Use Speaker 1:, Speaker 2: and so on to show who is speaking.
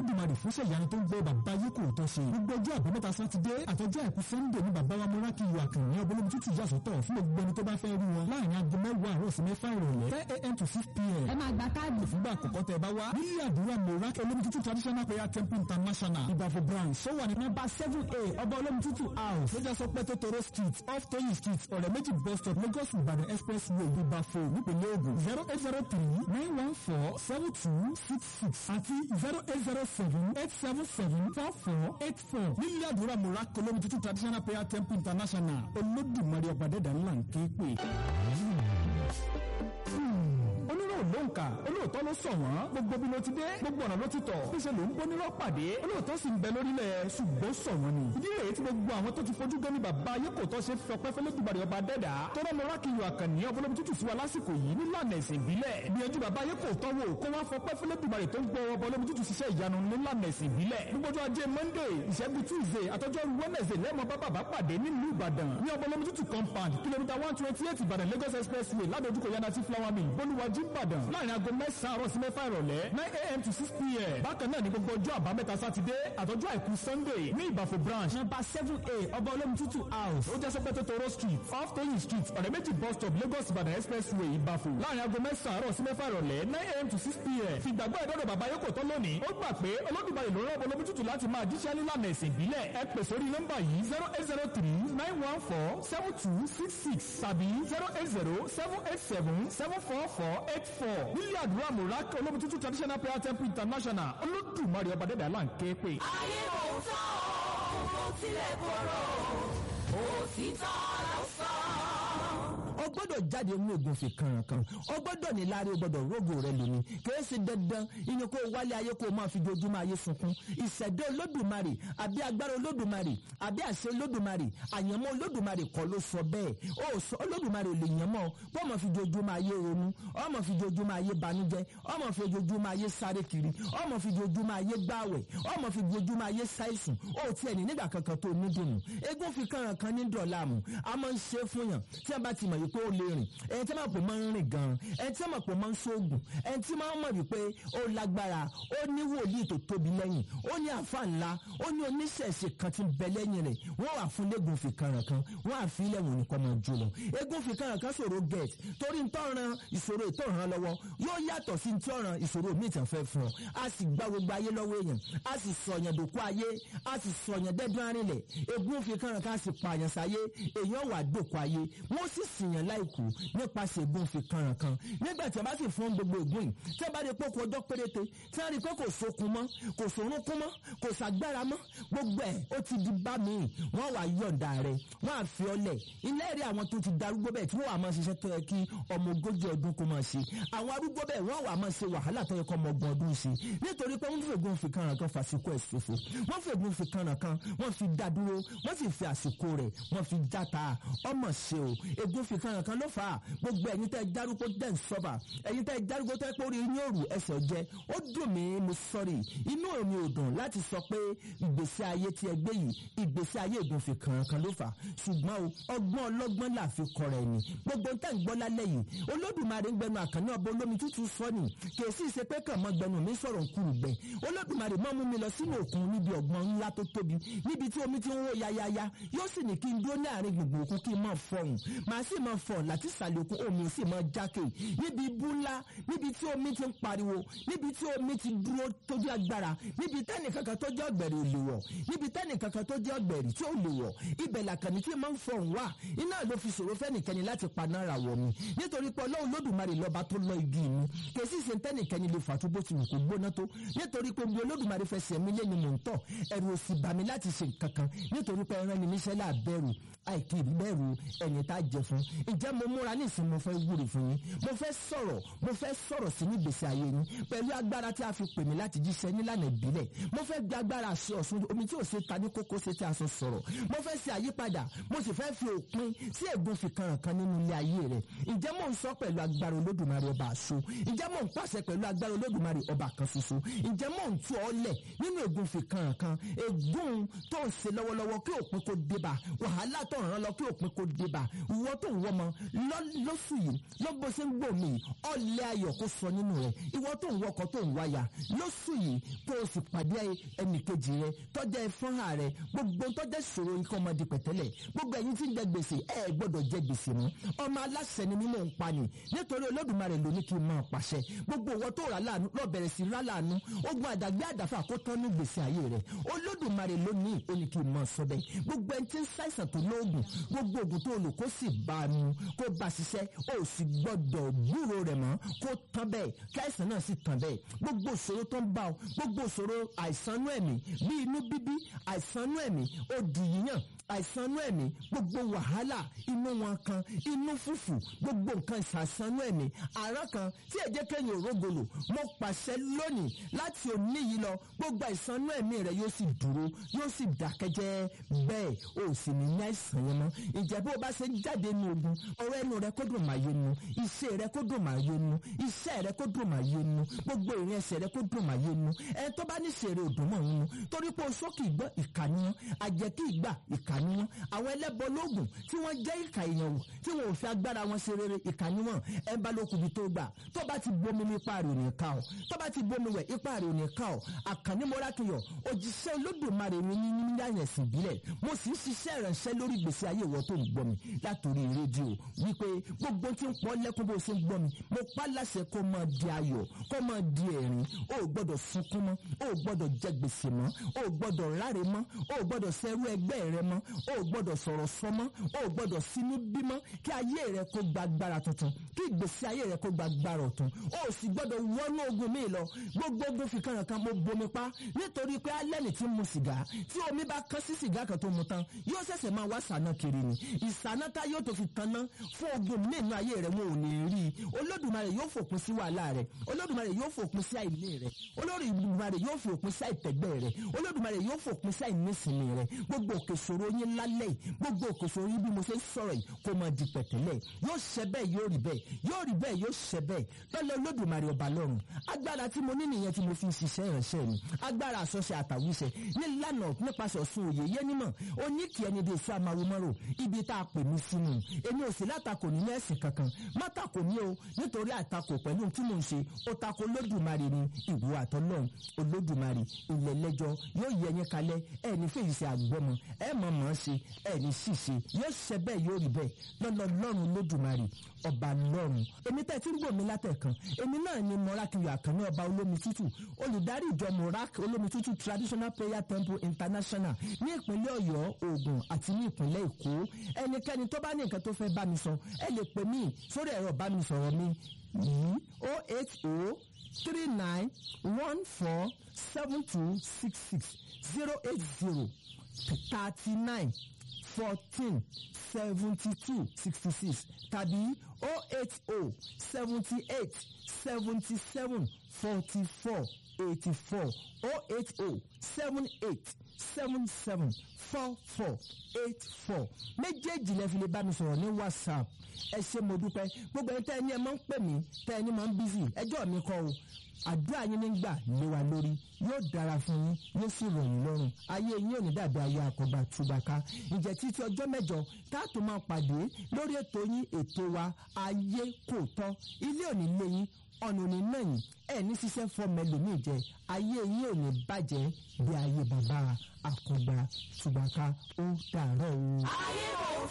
Speaker 1: olódùmarè fún ṣèyanu tó ń gbé bàbá yìí kò tọ́ ṣe gbogbo ọjọ́ àbámẹ́ta sátidé àtọjọ́ àìkú sẹ́ńdẹ̀ ní bàbá wa mọ́rákì yọ àkànní ọbọ̀lómi tútù yàsọ́tọ̀ fún gbogbo ẹni tó bá fẹ́ rí wọn láàrin aago mẹ́wàá àárọ̀ sí mẹ́fà ìrọ̀lẹ́ ten a.m. to six p.m.
Speaker 2: ẹ máa gba káàdì
Speaker 1: fúngbà àkọ́kọ́ tẹ bá wá nílé àdúrà mọ́rákì olómi tútù traditional prayer temple international ìbàfọ̀ branch sọ́wọ́ ní nọ́mbà seven a ọba olómi tútù house lójà sọ pé tótóró street off toyin street ọ̀rẹ́ méjì bus stop lagos ìbàdàn expressway ìbàfọ̀ nípìnlẹ̀ ògùn zero eight zero three nine one four seven two six six àti zero eight zero seven eight seven seven four four eight four nílé àdúrà mọ́rákì olómi tútù traditional prayer temple international olódùmarè ọ̀bàdẹ́dà ńlá ń ké pè onírò ló ń kà olóòótọ́ ló sọ wọ́n gbogbo bí ló ti dé gbogbo ọ̀nà ló ti tọ̀ níṣẹ́ ló ń bó nírọ́ pàdé olóòótọ́ sì ń bẹ lórílẹ̀ ṣùgbọ́n sọ wọ́n ni. ìdí rèé tí gbogbo àwọn tó ti fojú gan ni bàbá ayé kò tọ́ ṣe fi ọpẹ́ fẹ́lẹ́ dùbàrẹ̀ ọba dẹ́dà tọ́lá lọ rákìyọ àkànní ọbọlọ́mọ tútù sí wa lásìkò yìí nílànà ẹ̀sìn ìbílẹ̀ gbìyànjú bàbá ayé kò tọ́ wò kó wá fọpẹ́ fẹ́lẹ́ dùbàrẹ̀ tó ń gbọ́ ọbọlọ́mọ tútù ṣiṣẹ́ ìyanu nílànà ẹ̀sìn ìbílẹ̀ gbogbo ọjọ́ ajé monday ìṣẹ́gun tuesday àtọ́jọ́ wednesday lẹ́mọ̀ bá bàbá pàdé nílùú ìbàdàn ní ọbọlọ́mọ tútù compound kìlómítà one twenty eight ìbàdàn lagos expressway ládojúkọ yanati flower mill bolúwàjú ìbàdàn láàrin aago mẹ́sàn-án àárọ̀ sí mẹ́fà ìrọ̀lẹ́ nine a.m. to six p.m. bákan náà ní gbogbo ọjọ́ àbámẹ́ta sátidé àtọ́jú àìkú sunday ní ìbàfò branch number seven a ọba olómi tútù house ó jẹ́ sọ́pẹ́ tótóró street off toyin street ọ̀rẹ́ méjì bus stop lagos ìbàdàn expressway ìbàfò láàrin aago mẹ́sàn-án àárọ̀ sí mẹ́fà ìrọ̀lẹ́ nine a.m. to six p.m. fìgbàgbọ́ ìdọ́dọ̀ bàbá yókò tán lónìí ó gbà pé olódùmarè ló rán olómi tútù láti máa jíṣẹ́ nílànà ẹ̀sìn ìbílẹ̀ ẹ pè sórí nọ́mbà yìí zero eight zero three nine one four seven two six six tàbí zero eight zero seven eight seven seven four four eight four nílé àdúrà mùrákì olómi tútù traditional prayer temple international olódùmarè ọba dẹ́dẹ̀ là ń ké pè.
Speaker 3: ayé òótọ́ kò tilẹ̀ kóró òtítọ́ ló sọ.
Speaker 4: o gbọ́dọ̀ jáde nínú ògùnfẹ̀ kankan o gbọ́dọ̀ ní láàrin o gbọ́dọ̀ rógò rẹ lómi kìí ṣe dandan ìyẹn kó o wálé ayé kó o máa fi dojúmọ́ ayé sunkún ìṣẹ̀dá olódùmarè àbí agbára olódùmarè àbí àṣẹ olódùmarè àyànmọ́ olódùmarè kọ́ ló sọ bẹ́ẹ̀ o sọ olódùmarè ò lè yànmọ́ bó o máa fi dojúmọ́ ayé ronú o máa fi dojúmọ́ ayé banújẹ́ o máa fi dojúmọ́ ayé sáré kiri o máa fi dojúmọ́ ayé gbáwẹ̀ o máa fi dojúmọ́ ayé ṣàìsùn o tiẹ̀ ní nígbà kankan tó ní dùnú eégún fi kànràn kan ní dọ̀làmù a máa ń ṣe fún yàn tí a bá ti mọ̀ wípé ó lè rìn ẹni tí a máa pò máa ń rìn gan ẹni tí a máa pò máa ń ṣoògùn ẹni tí máa ń mọ̀ wípé ó lágbára ó ní wòlíì tó tóbi lẹ́yìn ó ní àfa ńlá ó ní oníṣẹ̀ṣe kan tí ń bẹ lẹ́yìn rẹ̀ wọ́n wà fún lẹ́gùn fi kànràn kan wọ́n àfi ilẹ̀ wò ní kọ́ máa jó lọ eégún fi kànràn kan ṣòro get torí ń tọ́ran ìṣòro ìtọ́ran lọ́wọ́ yóò yàtọ̀ sí ń tọ́ran ìṣòro míì tàn fẹ́ fún ọ a sì gba gbogbo ayé lọ́wọ́ èèyàn a sì sọ̀yàn dòkú ayé a sì sọ̀yàn dẹ́dún arìnlẹ̀ eégún fi kànràn kan a sì pààyàn sáyé èèyàn wà dòkú ayé wọ́n sì sìyàn láìkú nípasẹ̀ eégún fi kànràn kan nígbà tí a bá sì fún gbogbo eégún yìí tí a bá rí pé kò ọjọ́ péréte tí a rí pé kò sokun mọ́ kò sorúnkún mọ́ kò sàgbára mọ́ gbogbo ẹ̀ ó ti di bá mi wọ́n wà yọ̀ǹda rẹ̀ wọ́n á fi ọlẹ̀ ilé rí àwọn tó ti darúgbó bẹ́ẹ̀ tí wọ́n wà máa ṣiṣẹ́ tó yẹ kí ọmọ ogójì ọdún kó máa ṣe àwọn arúgbó bẹ́ẹ̀ wọ́n wà máa ṣe wàhálà tó yẹ kó ọmọ ọgbọ̀n ọdún ṣe nítorí pé wọ́n fi ègún fi kànràn kan fàṣíkò ẹ̀ ṣòfò wọ́n fi ègún fi kànràn kan wọ́n fi dá dúró wọ́n sì fi àsìkò rẹ̀ wọ́n fi játa ọmọ ṣe o ègún fi kànràn kan ló fà á gbogbo ẹ̀yin tẹ́ dárúkọ dẹ̀ ń sọ́bà ẹ̀yin tẹ́ dárúkọ tẹ́ pé orí yín òrù ẹsẹ̀ jẹ́ ó dùn mí mo sọ́rí inú mi ò dùn láti sọ pé ìgbésí ayé tí ẹ gbé yìí ìgbésí ayé ègún fi kànràn kan ló fà á ṣùgbọ́n o ọgbọ́n ọlọ́gbọ́n là fi kọ̀rọ̀ ẹ̀mí gbogbo ń tẹ̀ ń gbọ́ lálẹ́ yìí olódùmarè ń gbẹnu àkànní ọba olómi tútù sọ ni kèsì ìṣe pé kàn mọ́ gbẹnu mi sọ̀rọ̀ nkúrú gbẹ olódùmarè mọ́ mú mi lọ sínú òkun níbi ọ̀gbọ́n ńlá tó tóbi níbi tí omi ti ń wó yayaya yóò sì ní kí n dúró ní àárín gbogbo òkun kí n máa fọhùn màá sì máa fọ̀ láti sàlẹ̀ òkun omi ò sì máa jákè níbi ibú ńlá níbi tí omi ti ń pariwo níbi tí omi ti dúró tójú agbára níbi tẹ́nì kankan tó jẹ́ ọ̀gbẹ̀rì ò lè wọ̀ níbi tẹ́nì kankan tó jẹ́ ọ̀gbẹ̀rì tí ò lè wọ̀ ibẹ̀ làkànní tí máa ń fọhùn wá iná ló fi ṣòro fẹ́nìkẹ́ni láti paná ra wọ̀ mi nítorí pé ọlọ́run lódùmarè lọ́ba tó lọ igi mi kèsì ṣe tẹ́nìkẹ́ni lè fàtú bó ti wù kó gbóná tó nítorí pé bí olódùmarè fẹsẹ̀ mi lé ni mò ń tọ̀ ẹ̀rù ò sì bà mí láti ṣe nǹkan kan nítorí pé ẹran ni níṣẹ́ là bẹ̀rù àìkí bẹ̀rù ẹ̀yìn tá a jẹ fún ǹjẹ́ mo múra ní ìsìn mo fẹ́ wúre fún yín mo fẹ́ sọ̀rọ̀ mo fẹ́ sọ̀rọ̀ sí ní ìgbésí ayé yín pẹ̀lú agbára tí a fi pè mí láti jíṣẹ́ nílànà ìbílẹ̀ mo fẹ́ gbé agbára àṣẹ ọ̀ṣun omi tí ò ṣe ta ní kókó ṣe tí a sọ sọ̀rọ̀ mo fẹ́ ṣe àyípadà mo sì fẹ́ fi òpin sí ègún fi kànràn kan nínú ilé ayé rẹ̀ ǹjẹ́ mò ń sọ pẹ̀lú agbára olódùmarè ọba àṣọ ǹjẹ́ mò ń pàṣẹ pẹ̀lú agbára olódùmarè ọba kan ṣoṣo ǹjẹ́ mò ń tú ọ lẹ̀ nínú ègún fi kànràn kan ègún tó ń ṣe lọ́wọ́lọ́wọ́ kí òpin kó débà wàhálà tó tó ń rán lọ kí òpin kò débà ìwọ tó ń wọmọ lọ́sù yìí ló bó ṣe ń gbò mí ọ̀lẹ́ ayọ̀ kó sọ nínú rẹ̀ ìwọ tó ń wọkọ̀ tó ń wáyà lọ́sù yìí kó o sì pàdé ẹnìkejì rẹ tọ́jà ẹ̀fọ́nhà rẹ gbogbo tọ́jà ìṣòro ikọ̀ ọmọdé pẹ̀tẹ́lẹ̀ gbogbo ẹ̀yin tí ń jẹ gbèsè ẹ gbọ́dọ̀ jẹ gbèsè mọ́ ọmọ aláṣẹ ni mímọ́ ń pa ni nítorí olódùmarè ló ní kí n máa pàṣẹ gbogbo ìwọ tó rà láàánú lọ bẹ̀rẹ̀ sí rà láàánú ogun àdàgbé àdàfà kó tán ní gbèsè ayé rẹ olódùmarè ló ní ó ní kí n máa sọ bẹ́ẹ̀ gbogbo ẹni tí ń ṣàìsàn tó lóògùn gbogbo ògùn tó lò kó sì bá a mu kó bá a ṣiṣẹ́ ó sì gbọ́dọ̀ gbúrò rẹ̀ mọ́ kó tán bẹ́ẹ̀ kí àìsàn náà sì tán bẹ́ẹ̀ gbogbo ìṣòro tó ń bá ọ gbogbo ìṣòro àìsànú ẹ̀mí bí inú bíbí àìsànú ẹ̀mí òdì yíyàn àìsànú ẹ̀mí gbogbo wàhálà inú wọn kan inú fùfù gbogbo nǹkan ìsàsánú ẹ̀mí àrán kan tí ẹ̀jẹ̀ kẹ́yìn òrógolo mo pàṣẹ lónìí láti òní yìí lọ gbogbo àìsànú ẹ̀mí rẹ yóò sì dúró yóò sì dákẹ́jẹ́ bẹ́ẹ̀ o sì ní ní àìsàn yẹn mọ́ ìjẹ́ bó o bá ṣe jáde nu ogun ọ̀rọ̀ ẹnu rẹ kó dùn máa yé nu iṣẹ́ rẹ kó dùn máa yé nu iṣẹ́ rẹ kó dùn máa yé nu gbogbo ìrìn ẹsẹ̀ rẹ kó dùn máa yé nu ẹ tó bá ní ṣèrè òdùn mọ́ òun nu torí pé o sókè ìgbọ́ ìkànnì wọn àjẹkí ìgbà ìkànnì wọn àwọn ẹlẹ́bọ lóògùn tí wọ́n jẹ́ ìkà èèyàn wò tí wọn ò fi agbára wọn ṣe rere ìkànnì wọn ẹ bá lókun bí tó gbà tó bá ti bomi ní ipa rẹ̀ ò ní ká ọ tó bá ti bomi wẹ̀ ipa rẹ̀ ò ní ká ọ àkànní mọ́rákìyọ̀ òjíṣẹ́ olódùmarè mi ní ní àyẹ̀sìn ìbílẹ̀ mo sì ń ṣiṣẹ́ ìrànṣẹ́ lórí ìgbésí ayé ìwọ tó ń gbọ́ mi látòrí rédíò wípé gbogbo tí ń pọ́ lẹ́kún bó ṣe ń gbọ́ mi mo pa láṣẹ kó máa di ayọ̀ kó máa di ẹ̀rín o ò gbọ́dọ̀ sunkún mọ́ o ò gbọ́dọ̀ jẹ gbèsè mọ́ o ò gbọ́dọ̀ ráre mọ́ o ò gbọ́dọ̀ sẹ́rú ẹgbẹ́ rẹ mọ́ o ò gbọ́dọ̀ sọ̀rọ̀ sọ mọ́ o ò gbọ́dọ̀ sínú bímọ́ kí ayé rẹ kó gba agbára tuntun kí ìgbésí ayé rẹ kó gba agbára ọ̀tun o ò sì gbọ́dọ̀ wọnú ogun mi lọ gbogbo ogun fi kàn kan mo bomi pa nítorí pé alẹ́ ní ti mu sìgá tí omi bá kán sí sìgá kan tó mu tán yóò ṣẹ̀ṣẹ̀ máa wá sànà kiri ni ìsànà tá yóò tó fi tanná fún ogun mi nínú ayé rẹ wọn ò ní rí i olódùmarè yóò fòpin sí wàhálà rẹ olódùmarè yóò fòpin sí àìní rẹ olódùmarè yóò fòpin sí àìtẹ́gbẹ́ rẹ olódùmarè yóò fòpin sí àìnísìnmi rẹ gbogbo òkè ṣòro yín lálẹ́ yìí gbogbo òkè ṣòro yín bí mo ṣe ń sọ̀rọ̀ yìí kó máa di pẹ̀tẹ́lẹ̀ yóò ṣẹ bẹ́ẹ̀ yóò rí bẹ́ẹ̀ yóò rí bẹ́ẹ̀ yóò ṣẹ bẹ́ẹ̀ lọ́lọ́ olódùmarè ọba lọ́run agbára tí mo ní nìyẹn tí mo fi ń ṣiṣẹ́ ìránṣẹ́ mi agbára àsọṣe àtàwíṣẹ nílànà nípasẹ̀ ọ̀sùn òye yé nímọ̀ oníkì ẹni dé sí amáwòmọ́rò ibi tá a pè mí sínú èmi ò sí látakò nínú ẹ̀sìn kankan má takò ní o nítorí àtakò pẹ̀lú tí mò ń ṣe ó takò olódùmarè ni ìwọ àtọ́lọ́run olódùmarè ilẹ̀ lẹ́jọ́ yóò yẹ yín kalẹ̀ ẹ̀ ní fèyí ṣe àgbọ́mọ ẹ̀ mọ̀ mọ̀ ṣe ẹ̀ ní ṣìṣe yóò ṣẹ bẹ́ẹ̀ yóò rí bẹ́ẹ̀ lọ́lọ́ lọ́run olódùmarè ọba lọ́run èmi tẹ́ tí ń gbòmí látẹ̀kan èmi náà ni mọ́rákìyọ̀ àkànní ọba olómi tútù olùdarí ìjọ morak olómi tútù traditional prayer temple international ní ìpínlẹ̀ ọ̀yọ́ ògùn àti ní ìpínlẹ̀ èkó ẹnikẹ́ni tó bá ní nǹkan tó fẹ́ bá mi sọ ẹ lè pè mí sórí ẹ̀rọ ìbánisọ̀rọ̀ mi yìí o eight o three nine one four seven two six six zero eight zero thirty nine fourteen seventy two sixty six tàbí oh eight oh seventy eight seventy seven forty four eighty four oh eight oh seven eight seven seven four four eight four méjèèjì lẹ fi lè bá mi sọ̀rọ̀ ní whatsapp ẹ ṣé mo dúpẹ́ gbogbo ẹni tẹ́ ẹni ẹ máa ń pè mí tẹ́ ẹni máa ń bísí ẹjọ́ mi kọ́ o àdúrà yín nígbà lé wa lórí yóò dára fún yín yóò sì rọ̀ yín lọ́rùn ayé yín ò ní dàbí ayé àkọ́gbà túbàká ǹjẹ́ títí ọjọ́ mẹ́jọ táàtò máa pàdé lórí ètò yín ètò wa ayé kò tọ́ ilé òní lé yín ọ̀nà òní náà yín ẹ̀ ní ṣiṣẹ́ fọ́ọ̀mù ẹlòmíì jẹ ayé yín ò ní bàjẹ́ bí ayé bàbá àkọ́gbà túbàká ó dàárọ̀ o.
Speaker 3: ayé kò